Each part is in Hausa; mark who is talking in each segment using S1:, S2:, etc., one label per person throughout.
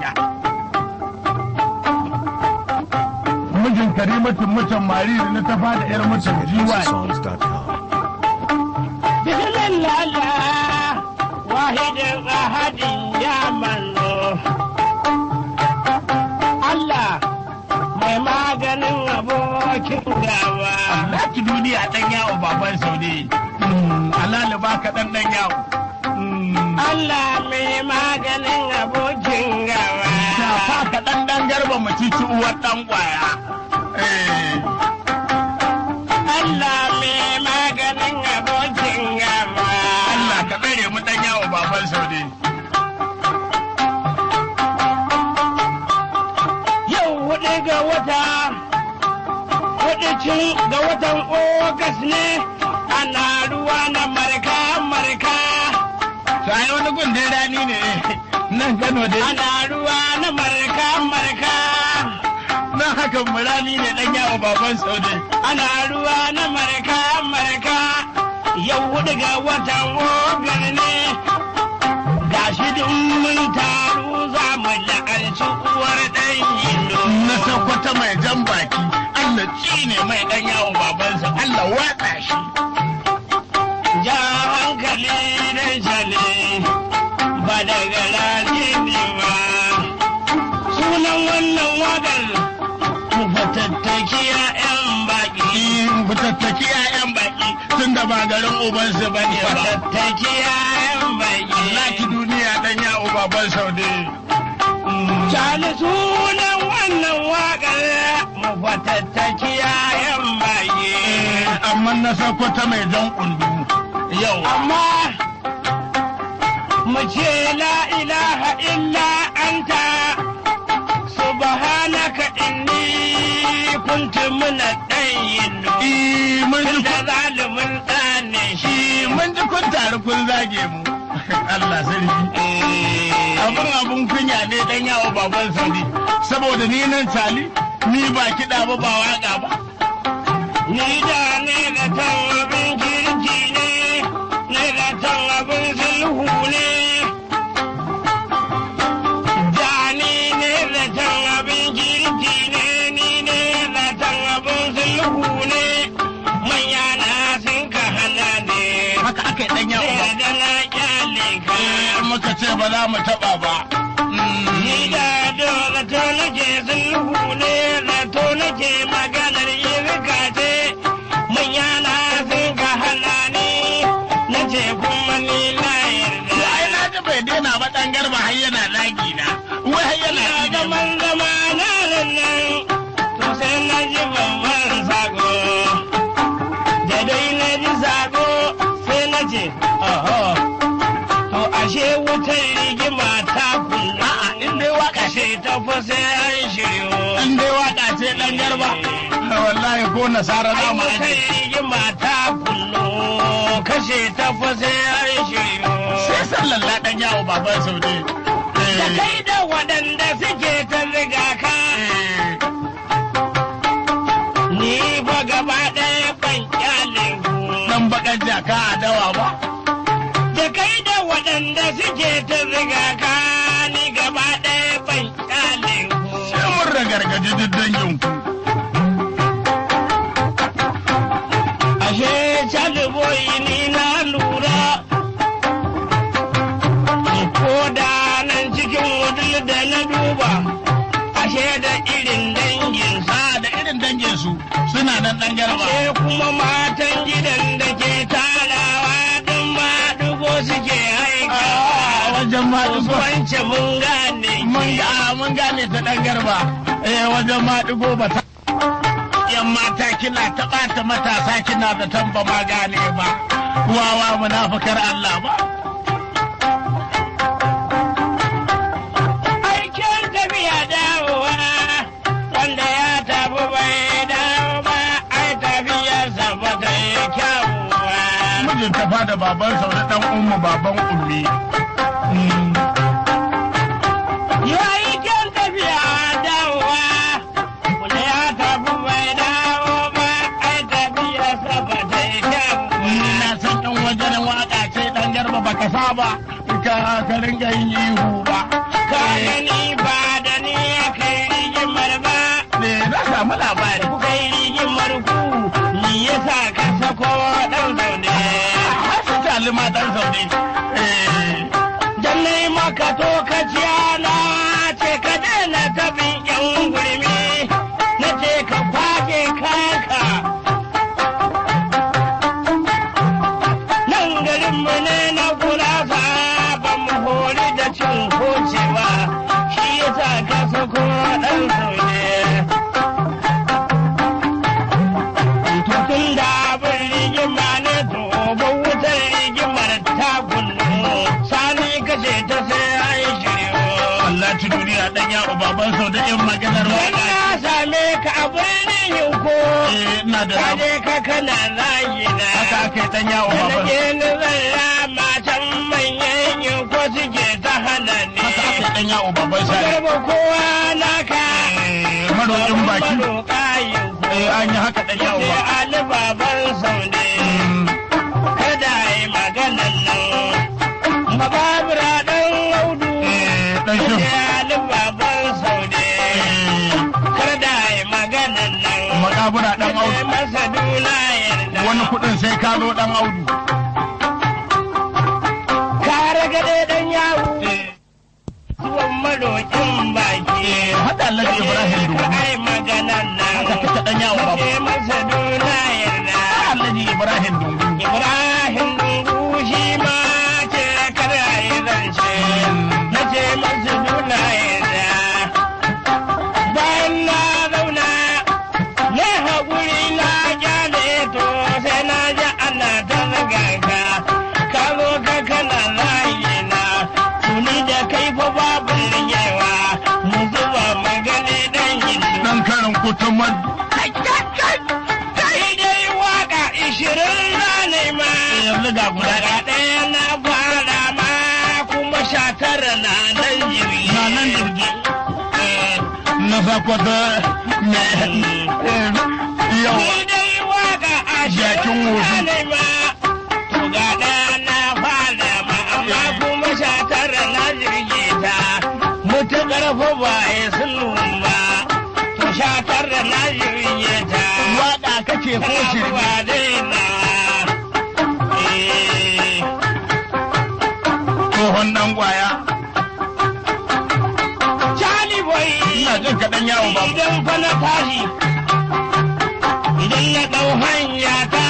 S1: mijin karimatin mutan mariri na tafa da yar mutan jiwa
S2: Songs.com.
S3: bismillah wahidin ahadin ya manzo Allah mai maganin abokin gaba
S1: Laki duniya dan yawo baban saude alali baka dan dan yawo
S3: Allah mai maganin abokin gaba
S1: shafa ka dan dan garba mu cici uwar dan kwaya eh
S3: Allah mai maganin abokin gaba
S1: Allah ka tsare mu dan yawo baban saude
S3: yau hudu ga wata hudu cin ga watan ogas ne ana ruwa na marka marka
S1: sai wani gundin rani ne nan Kano dai
S3: ana ruwa na marka marka
S1: nan hakan mu rani ne dan yawo baban saude
S3: ana ruwa na marka marka yau hudu ga watan ogas ne gashi duk mun taru za mu la'anci uwar ɗan yindo
S1: na sakwata mai jan baki Allah ne mai dan yawo babansa Allah watsa shi
S3: ja hankali da jale ba daga rani ne ba sunan wannan wakar mu fatattaki yan baki
S1: fitattaki 'ya'yan baki tun da ba garin ubansu ba ne ba.
S3: fatattaki yan baki
S1: Laki duniya dan yawo baban saude.
S3: Cali sunan wannan wakar mu fatattaki yan baki
S1: Amma na sakwata mai jan kundu. Yau.
S3: amma mu ce la ilaha illa anta subhanaka inni kuntu muna ɗayin
S1: Eh, Mun ji
S3: da zalimin ɗane shi
S1: Eh, mun ji kun taru kun zage mu. Allah sarki. Abin abun kunya ne dan yawo baban saude. Saboda ni nan tali ni ba kiɗa ba ba waƙa ba.
S3: ni da ne da tan abin kirki ne ne da tan abin sulhu ne da ni ne da tan abin kirki ne ni ne da tan abin sulhu ne manya na sun ka hana ne
S1: Haka aka yi dan yawo ba.
S3: sai da na kyale ka
S1: Eh, Muka ce ba za mu taɓa ba.
S3: ni da da to nake sulhu ne da to nake maganar irka ce manya na sun ka hana ni na ce kuma ni na yarda
S1: ai na ji bai daina ba dan garba har yana lagi na wai har yana
S3: ina
S1: lagi
S3: zaman zama na nan to sai na ji babban sako da dai na ji sako sai na ce oho to ashe wutar rigima ta kunna
S1: a'a in dai waka
S3: kashe ta fa sai an shiryo
S1: in dai waka ce dan garba wallahi ko nasara za mu
S3: Ai
S1: aje
S3: rigima ta kunno kashe ta fa sai an shiryo
S1: sai sallallahu dan yawo baban saude
S3: da kai da waɗanda suke ta riga ka ni fa gaba ɗaya ban kyale ku
S1: dan bakan jaka a dawa ba
S3: da kai da waɗanda suke ta riga ka ni gaba ɗaya ban kyale ku
S1: sai mun ragargaji duk dangin ku
S3: ashe caliboyi ni na lura ko da nan cikin wadul da na duba ashe da irin dangin sa
S1: a da irin dangin su suna nan dan garba
S3: ashe kuma matan gidan da ke tarawa don ma dugo suke haika
S1: a wajen ma
S3: wance mun gane
S1: mun
S3: ki.
S1: ga mun gane ta dan garba eh wajen ma digo ba ta yan mata kina ta ɓata matasa kina da tamba ma gane ba wawa munafukar Allah ba
S3: aikin tafiya dawowa wanda ya tafi bai dawo ba ai tafiyarsa ba ta yi kyawuwa
S1: mijin ta fada baban sau da dan ummu baban ummi
S3: yi aikin tafiya dawowa wanda ya tafi bai dawo ba ai tafiyarsa ba ta yi
S1: ni
S3: kyawuwa
S1: na san yan wajen waka ce dan garba baka saba ka ka ringa yin ihu ba
S3: ka gani ba
S1: zaune eh
S3: Dan nai maka to ka na ce ka daina tabin yan gurmi na ce ka kwaje kanka. Nan garinmu ne na gurasa ba mu hori da cin kocewa shi yasa ka sako ɗan sauye. Tutun da abin rigima ne to ba wutar rigimar ta kunnu sani kashe ta sai ai shiryo.
S1: Allah ci duniya dan yawo baban sau da yin maganar
S3: Wani
S1: waka
S3: na same ka a birnin yinko,
S1: eh ina da
S3: ka
S1: rabu
S3: je ka kana layi na.
S1: haka aka yi dan yawo
S3: Da
S1: baban
S3: nake ni zalla matan manyan yinko suke ta hana ni.
S1: haka aka yi dan yawo baban sani
S3: Garba kowa naka.
S1: eh maroƙin baki
S3: Maroƙa yinko.
S1: eh an yi haka dan yawo
S3: Sai
S1: ba
S3: Ali baban saude.
S1: Mm,
S3: Kada yi maganan nan. Bababura ɗan audu.
S1: eh dan shi
S3: Sai Ali baban saude.
S1: eh
S3: Kada yi maganan nan.
S1: makabura dan
S3: Sai
S1: audu
S3: masa duna yarda.
S1: wani kudin sai ka zo dan audu
S3: Kare gade ɗan yawo.
S1: eh
S3: Tuwon maroƙin baki.
S1: eh hada Alhaji Ibrahim Dungu
S3: Ai maganan nan.
S1: haka kake dan yawo
S3: Sai
S1: baban
S3: masa duna yarda.
S1: Alhaji Ibrahim Dungu
S3: Ibrahim Dungu shi ma ce kada yi zance. Na ce masa duna yarda. Bayan na zauna, na haƙuri na gyale to sai na ji ana ta zaga ka. Ka zo ka kana layi na, tuni da kai fa babu rigewa. Mu zuba magani dan hindu.
S1: dan karin kutumar
S3: Kai dai waka ishirin na ma.
S1: yanzu ga guda
S3: Daga ɗaya na fara ma kuma sha tara na nan jirgi.
S1: Na nan jirgi. na sakwata ne yau
S3: Ni dai waka
S1: Jakin
S3: ashirin
S1: wofi.
S3: na ma. To ga ɗaya na fara ma amma kuma sha tara na jirgi ta. Mutuƙar fa ba ya sulun ba. To sha tara na jirgi ta.
S1: waka kake ko shirme tsohon dan kwaya ina jin kaɗan yawo ba
S3: Idan fa na tashi, idan na ɗau hanya ta,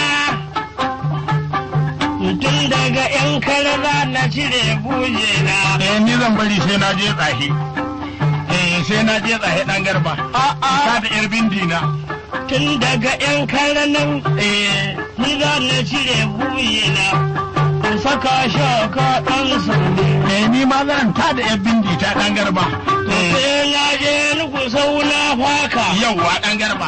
S3: tun daga ‘yan kalala na cire buje na.
S1: eh ni zan bari sai na je tsahi eh sai na je tsahi dan garba ka da yar bindina
S3: Tun daga ‘yan kalanan
S1: eh
S3: ni za na cire buje na. In saka shaka ɗan sauri.
S1: eh ni ma zan ta da yar bindi ta dan garba
S3: Sai na je nuku sauna faka.
S1: yauwa dan garba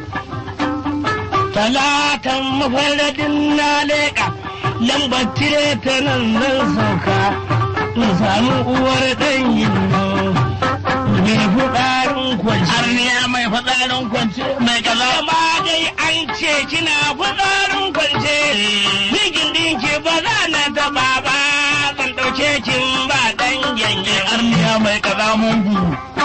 S3: talatan mafaradin na leƙa lambar tire ta nan zan sauka in samu uwar ɗan yinno mai fuɗarin kwanci
S1: arniya mai fadarin kwance mai kaza
S3: Amma dai an ce kina fuɗarin kwance Mijin ɗinki ba za na taɓa ba zan ɗauke kin ba ɗan gyange
S1: arniya mai kaza mungu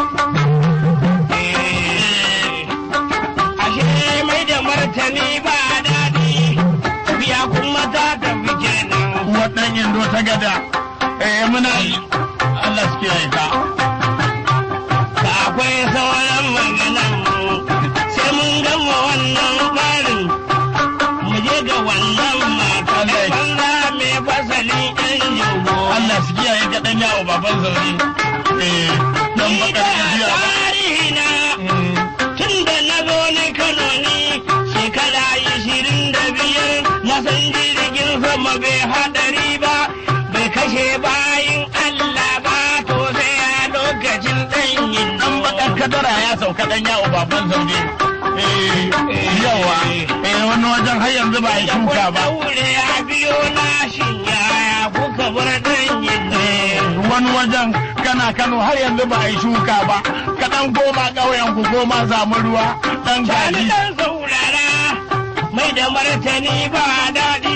S3: Ashe mai da martani ba daɗi biya kuma ta tafi kenan
S1: waɗannan indo ta gada eh muna Allah su kiyaye ka
S3: da akwai sauran maganan mu sai mun gama wannan barin mu je ga wannan mata
S1: Allah ya-
S3: banza mai fasalin yan jogo
S1: Allah su kiyaye ka dan yawo baban zaune eh dan
S3: ni da
S1: bakar jiya
S3: tarihi na tun da na zo ni Kano ni shekara ishirin da biyar na san jirgin sama bai hadari ba bai kashe bayin Allah ba to sai a lokacin ɗanyin
S1: dan bakar kadara ya sauka dan yawo baban zaune eh yawa eh wani wajen har yanzu ba a yi shuka ba
S3: Daure ya biyo na yaya kuka bar ɗanyin
S1: Eh, wani wajen kana Kano har yanzu ba a yi shuka ba ka dan koma ƙauyen ku koma samu ruwa dan
S3: Sani
S1: gaji
S3: ɗan saurara mai da martani ba daɗi.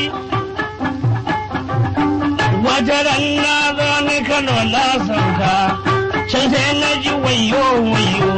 S3: Wata ran na zo ni Kano na sauka, can sai na ji wayo wayo.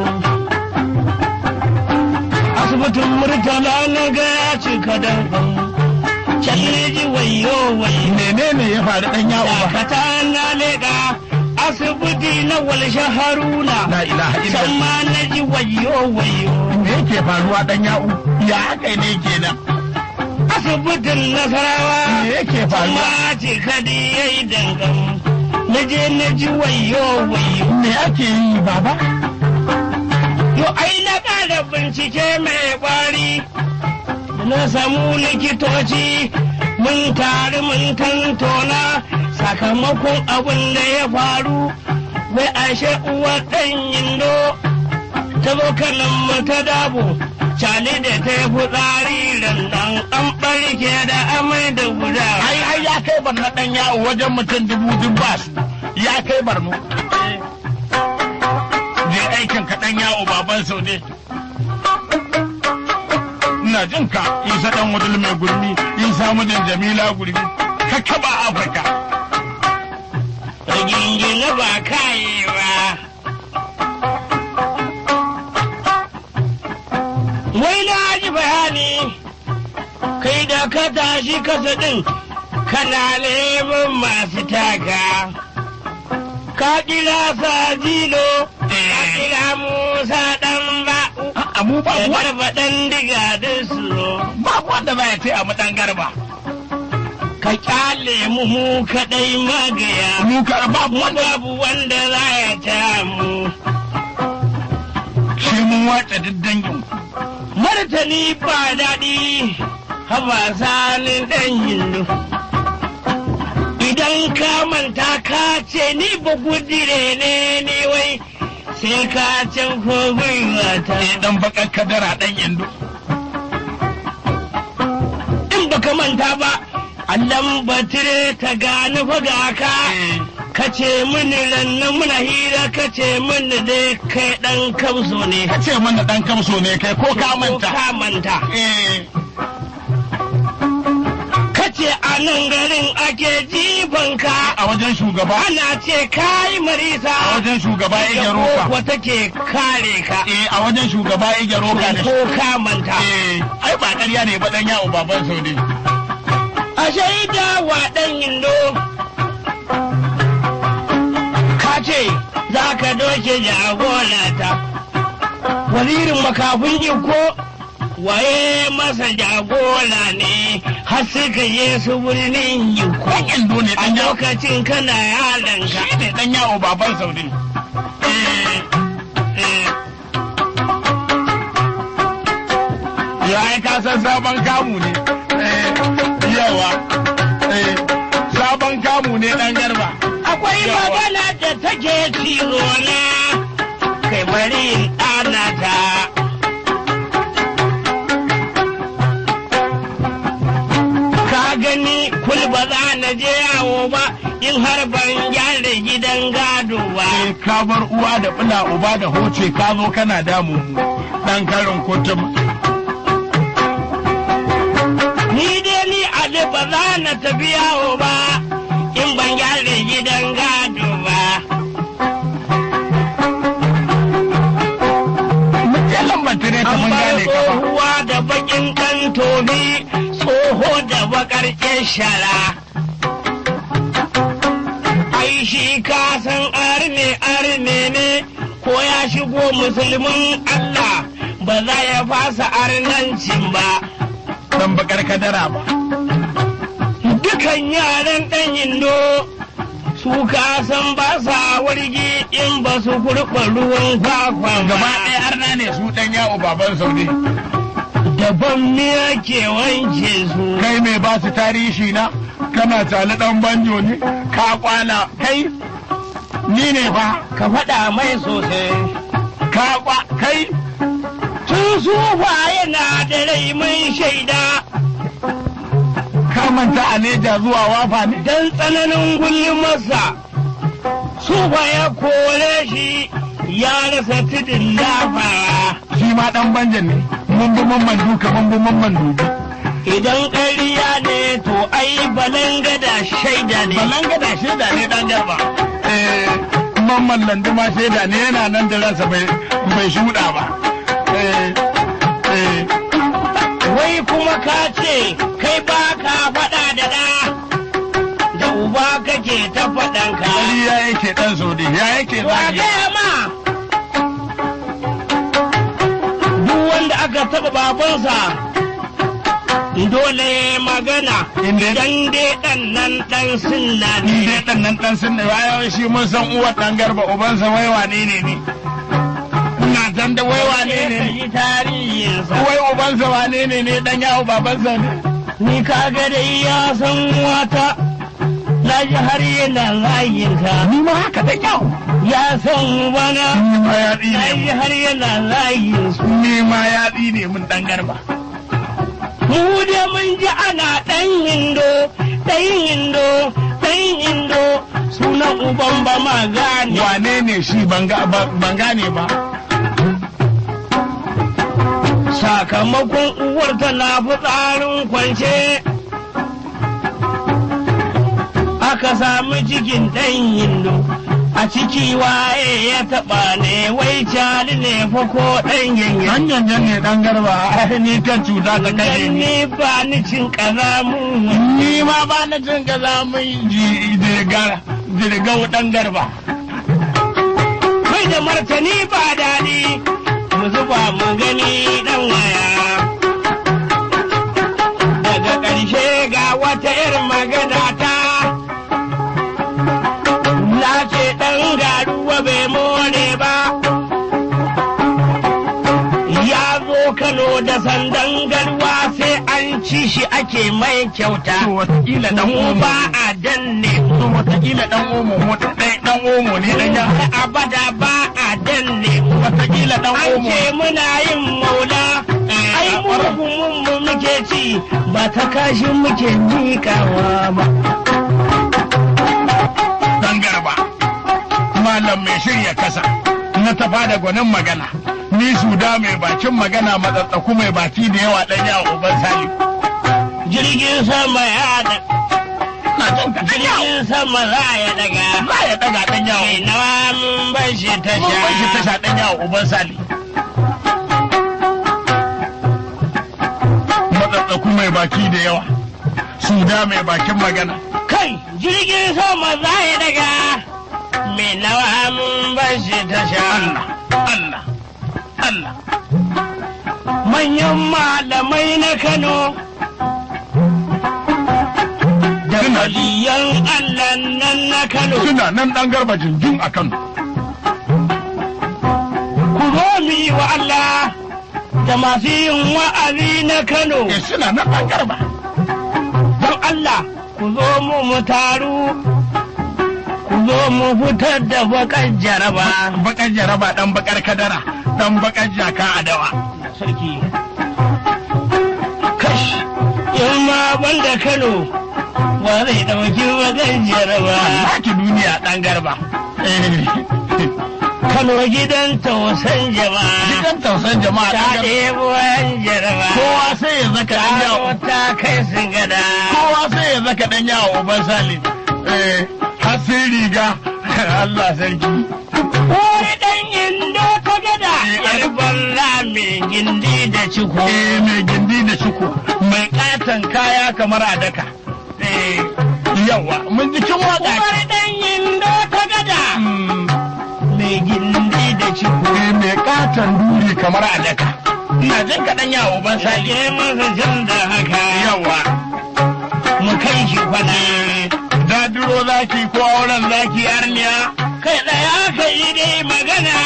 S3: Asibitin Murtala na ga ya cika dankan, can na ji wayo wayo
S1: menene ya faru dan yawo ba
S3: dakata na leƙa asibiti na walshe haruna
S1: la ilaha
S3: can
S1: illallah
S3: ma na ji wayo wayo
S1: me yake faruwa dan yawo ya haka ne kenan
S3: asibitin nasarawa
S1: me yake faruwa
S3: ma ce kadi ya yi dangam na je na ji wayo wayo
S1: me ake yi baba
S3: yo ai na ƙara bincike mai ƙwari na samu likitoci mun taru mun tantona sakamakon abin da ya faru wai ashe uwa ɗan yindo ta zo kanan mu ta dabo cali da ta yi fitsari rannan an ɓarke da amai da guda
S1: ai ai ya kai barna dan yawo wajen mutum dubu dubbas ya kai barno je aikin ka dan yawo baban sau ne ina jin ka isa dan wadul mai gurmi isa mijin jamila gurmi ka kaba afirka
S3: rigingine ba kaye ba wai na ji bayani kai da ka tashi kasa ɗin kana neman masu taka ka kira sajilo ka kira musa ɗan ba'u
S1: a mu ba
S3: da
S1: wa
S3: garba ɗan diga da su
S1: ba wanda za ya ce a mu dan garba
S3: ka kyale mu mu kaɗai magaya
S1: mu ka ba wanda
S3: babu wanda za ya ta mu
S1: shi mun wace duk dangin
S3: martani ba daɗi haba sanin ɗan hindu idan ka manta ka ce ni ba gudire ne ni wai sai ka can ko gwiwata
S1: eh dan bakan kadara dan indo
S3: in baka manta ba allan batire ta gani faga ka
S1: eh
S3: ka ce mini rannan muna hira ka ce mini dai kai ɗan kamso ne
S1: ka ce mana dan kamso ne kai ko ka manta
S3: ka manta
S1: eh
S3: kace a nan garin ake jifanka
S1: a wajen shugaba
S3: ana ce kayi marisa
S1: a wajen shugaba ya roka
S3: ko take kare ka
S1: eh a wajen shugaba ya roka da
S3: ko ka manta
S1: eh ai ba ƙarya ne ba dan yawo baban sau ne
S3: a shaida wa ɗan yindo ka ce za ka doke jagorata wazirin makafin iko waye masa jagora ne har suka je su birnin iko
S1: dan indo ne
S3: a
S1: dan yawo
S3: lokacin kana yaranka
S1: shi ne dan yawo baban sau ne eh eh ya ai ka san sabon kamu ne eh yawa eh sabon kamu ne dan garba
S3: akwai
S1: Yawa.
S3: magana da take cizo na kai bari in ɗana ta ka gani kul ba za na je yawo ba in har ban gyara gidan gado ba
S1: eh ka bar uwa da bula uba da hoce ka zo kana damu mu dan karin kutum
S3: ni dai ni ali ba za na tafi yawo ba in ban gyara gidan gado ba
S1: mutum lambanta ne ta
S3: an
S1: mun
S3: bar
S1: gane ka ba
S3: tsohuwa da bakin kan tobi tsoho da bakar shara ai shi ka san arne arne ne ko ya shigo musulmin Allah ba za ya fasa arnancin ba
S1: dan bakar kadara ba
S3: dukan yaran ɗan indo su ka san ba sa wargi in ba su kurɓa ruwan kwakwa ba
S1: gaba ɗaya arna ne su dan yawo baban saudi
S3: daban ne ake wanke su
S1: kai mai ba su tarihi na kana tali dan banjo ne ka kwana kai ni ne fa
S3: ka faɗa mai sosai
S1: ka kwa kai
S3: tun sufa yana da rai mun shaida
S1: ka manta a neja zuwa wafa ne
S3: don tsananin gulmarsa sufa ya kore shi ya rasa tudun lafawa
S1: shi ma dan banjan ne mun bi mamman duka mun bi mamman dubi
S3: idan ƙarya ne to ai balangada shaida ne
S1: balanga da shaida ne dan garba eh mamman landuma shaida ne yana nan da ransa bai bai shuda ba eh eh
S3: wai kuma ka ce kai ba ka da ɗa da uba kake ta faɗanka.
S1: Wani ya yake ɗan Saudi, ya yake
S3: To a
S1: zagi.
S3: gaya ma duk wanda aka taɓa babansa dole ya magana
S1: Inda-
S3: idan dai ɗan nan ɗan sunna
S1: Ni
S3: ne.
S1: dai ɗan nan ɗan sun ya shi mun san uwar ɗan garba ubansa wai wane ne ni. Ina san da wai wane ne
S3: Ka
S1: ni.
S3: yi tarihinsa.
S1: Wai ubansa wane ne ne ɗan yawo babansa ne.
S3: Ni kaga dai ya san wata na ji har yana layinka.
S1: Ni ma haka ɗan yawo.
S3: Ya san bana
S1: Ni ma ya
S3: na
S1: tsine
S3: ji
S1: mun.
S3: har yana layinsu.
S1: Ni ma ya tsine mun ɗan garba.
S3: Mu da mun ji ana ɗan hindo, ɗan hindo, ɗan hindo, sunan uban ba ma gane.
S1: Wane ne shi ban ga- ba- ban gane ba.
S3: Sakamakon uwar tana fitsarin kwance. Aka samu cikin ɗan hindo, a ciki waye ya taɓa ne, wai cali ne fa ko ɗan yanyan.
S1: Ɗan yanyan ne ɗan garba, ai ni kan cuta ta kashe
S3: Dan
S1: ni.
S3: ni ba ni cin ƙazamu.
S1: Ni ma ba na jin ka za mu yi jirgar, jirgau ɗan garba.
S3: Kai da martani ba daɗi, mu zuba mu gani ɗan waya. Daga ƙarshe ga wata irin magana ta. Na ce ɗan garuwa bai more ba. Ya zo Kano da sandan garwa sai an ci shi ake mai
S1: To
S3: kyauta.
S1: wataƙila ɗan
S3: Mu
S1: omo.
S3: ba a danne
S1: To wataƙila ɗan omo, mota ɗaya ɗan omo ne ɗan ya.
S3: abada ba a danne
S1: Wataƙila ɗan
S3: an
S1: omo.
S3: ce muna yin maula ai murhumin mu muke ci ba ta kashi muke miƙawa ba
S1: Ɗan garba. Malam mai shirya kasa. Na tafa da gwanin magana. Ni suda mai bakin magana matsatsaku mai baki da yawa ɗan yawa uban sali.
S3: jirgin sama ya da
S1: Na jin ka ɗan yawa.
S3: jirgin sama za ya daga
S1: Za ya ɗaga ɗan yawa.
S3: kai nawa mun bar shi
S1: Mun bar shi
S3: tasha
S1: tasha ɗan yawa uban sali. Matsatsaku mai baki da yawa. Suda mai bakin magana.
S3: kai jirgin sama za ya daga mai nawa mun bar shi tasha
S1: Allah, Allah, Allah.
S3: manyan malamai na Kano da
S1: Suna-
S3: waliyan Allah nan na Kano
S1: Suna nan ɗan garba jinjin a Kano.
S3: ku zo mu yi wa Allah da masu yin wa'azi na Kano
S1: Eh, suna nan ɗan garba.
S3: don Allah ku zo mu mu taru ku zo mu fitar da bakar jaraba
S1: Bakar jaraba ɗan bakar kadara, ɗan bakar jaka a dawa.
S3: sarki kash in ma banda Kano wa zai ɗauki bakar jaraba
S1: Laki duniya ɗan garba. Eh,
S3: Kano gidan tausan jama'a
S1: Gidan tausan jama'a ɗan
S3: ta
S1: garba.
S3: ɗebo yan jaraba
S1: Kowa sai ya zaka ɗan yawo.
S3: ta kai sun gada
S1: Kowa sai ya zaka ɗan yawo uban sali. Eh, har sai riga. Allah sarki.
S3: Wani ɗan indo ta gada
S1: Eh,
S3: yar balla mai gindi da ciko
S1: Eh, mai gindi da shuku. Mai ƙaton kaya kamar a daka. Eh, yawa, mun ji kin waƙa.
S3: Wani ɗan indo ta gada
S1: Mm.
S3: mai gindi da ciko
S1: Eh, mai katon duri kamar a daka. Ina jin kaɗan yawo ban sali.
S3: Sake masa jan da haka
S1: Yawa.
S3: mu kai shi kwana
S1: Dadiro zaki ko auren zaki arniya.
S3: kai ɗaya ka yi dai magana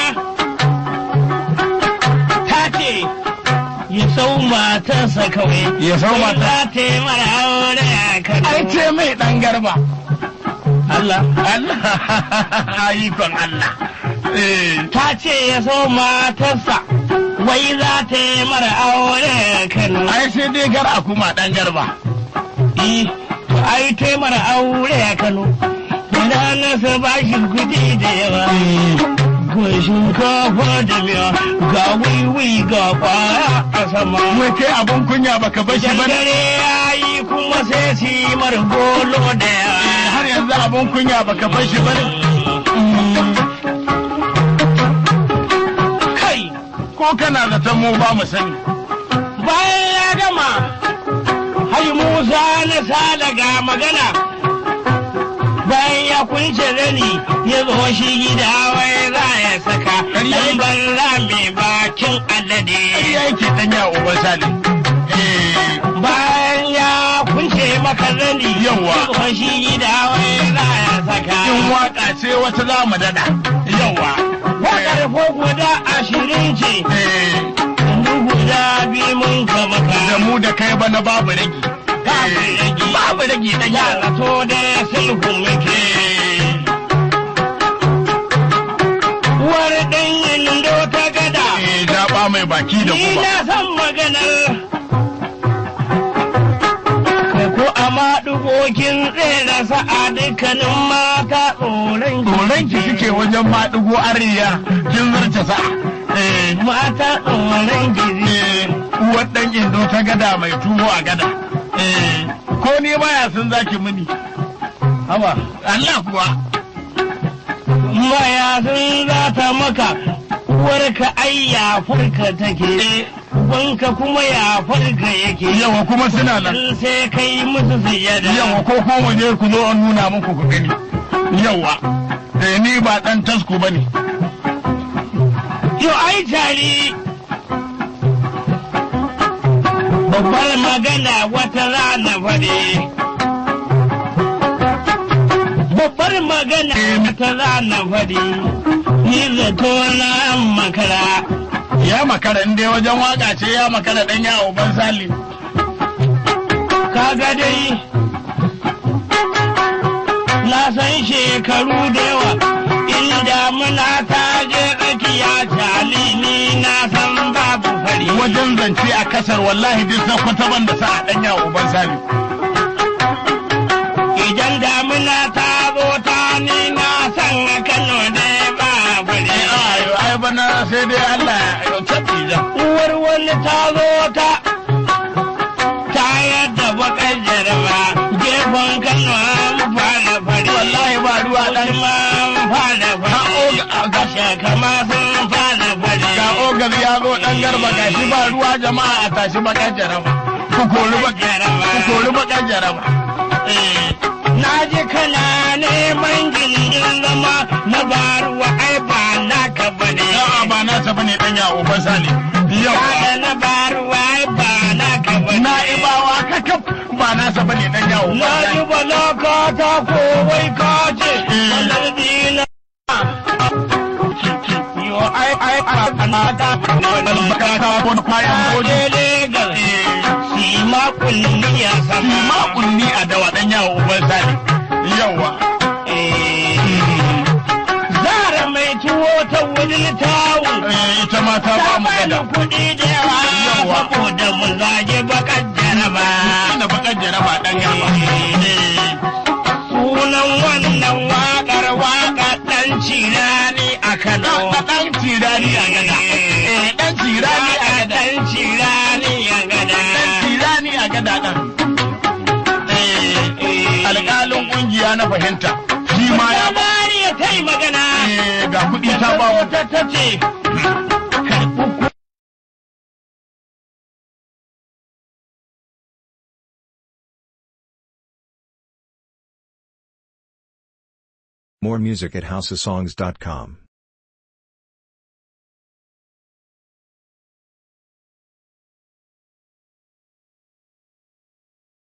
S3: ta ce ya sau matarsa kawai
S1: Ya sau
S3: Wai
S1: mata-
S3: za ta yi mara aure a Kano.
S1: Ai ce mai ɗan garba.
S3: Allah
S1: Allah, ikon Allah. Eh,
S3: ta ce ya so matarsa wai za ta yi mara aure a Kano.
S1: ai sai dai gar a kuma ɗan garba.
S3: Eh, to ai ta yi mara aure a Kano. Da na sa bashi kuɗi da yawa. Ga shinkafa da miya, ga wiwi ga kwaya a sama.
S1: Wai kai abin kunya baka bar shi ba ne?
S3: Dare ya yi kuma sai su yi mara golo da
S1: Eh, Har
S3: yawa.
S1: yanzu abin kunya baka bar shi ba ne?
S3: Kai,
S1: Ko kana zaton mu ba mu sani.
S3: bayan ya gama Hai Musa na sada ga magana. Bayan ya kunce zani ya zo shi gida wai za ya saka.
S1: Ƙarya
S3: Dan banza mai bakin alade.
S1: ya yake dan ya uban sali eh
S3: Bayan ya kunce maka zani
S1: Yawwa.
S3: ya zo shi gida wai za ya saka.
S1: in waka ce wata za mu dada yawa
S3: Wakar ko guda ashirin ce.
S1: eh
S3: Dubu guda biyu mun ka maka.
S1: da mu da kai bana babu ragi
S3: Babu ragi.
S1: babu ragi dan ya
S3: Yara to da sulhu muke. Uwar ɗan yindo ta gada.
S1: eh jaba mai baki da
S3: Ni
S1: kuma
S3: na san maganar. Kai ko a maɗugokin tsere sa'a dukkanin mata tsoron
S1: tsoron ki suke wajen maɗigo ariya kin zarce sa eh
S3: Mata tsoron gizi.
S1: eh uwar dan indo ta gada mai tuwo a gada eh ko ni baya sun zaki mini
S3: Haba.
S1: Allah kuwa
S3: Maya sun za ta maka. Uwarka ai ya farka take. Wanka kuma ya farka yake.
S1: yawa kuma suna nan
S3: in sai kai musu sujada.
S1: yawa ko ko mu je ku zo an nuna muku ku gani yawa eh ni ba dan tasku bane
S3: Yo ai tari. Babbar magana wata rana faɗi. Babbar magana wata rana faɗi. Ni zato na makara.
S1: ya makara in dai wajen waka ce ya makara dan yawo ban sali
S3: Kaga dai. Na san shekaru da yawa. Inda muna ta je tsakiya tali ni na san babu fari.
S1: wajen zance a kasar wallahi duk na kwata ban da sa a dan yawo ban sali
S3: Idan damuna ta zo ta ni na san Kano da ba fari.
S1: eh ayo ai bana sai dai Allah ya tabi da
S3: Uwar wani ta zo ta ta yadda bakar jaraba gefen Kano an fara fari.
S1: wallahi ba ruwa dan
S3: ma an fara fari. Gasha kama sun fara fari.
S1: ga ogar ya zo dan garba gashi ba ruwa jama'a a tashi bakar jaraba ku kori bakar ku kori bakar jaraba eh
S3: Na ji kana neman gindin zama na baruwa ai ba naka bane.
S1: a'a ba na ta bane dan yawo ban sali yau
S3: Kada na baruwa ai ba naka bane.
S1: na ibawa kakaf ba na sa bane dan yawo ban
S3: Na ji
S1: sali
S3: bala ka ta kowai ka ce, wannan dina. Yo ai ai ai na ta
S1: albaka ta wani kwayan goji
S3: Legas, si ma kulliya sama.
S1: ma kunni a dawa dan yawo ban sali yawa
S3: Zara mai tuwo ta wani tawo.
S1: eh ita ma ta ba
S3: Ta
S1: mu
S3: bani
S1: kada
S3: kuɗi da yawa
S1: Yawa.
S3: saboda mu zage bakar jaraba.
S1: ina bakar jaraba dan yawo
S3: Sunan wannan waƙar waƙa ɗan cirani a Kano.
S1: dan tirani a gada eh dan tirani a
S3: Waƙa
S1: gada
S3: ɗan cirani a gada.
S1: dan tirani a gada dan eh alƙalin kungiya na fahimta shi ma ya ba
S3: Mariya ta yi magana.
S1: eh ga kuɗi ta ba mu
S3: Ta ta ce, karɓi
S2: More music at houseofsongs.com.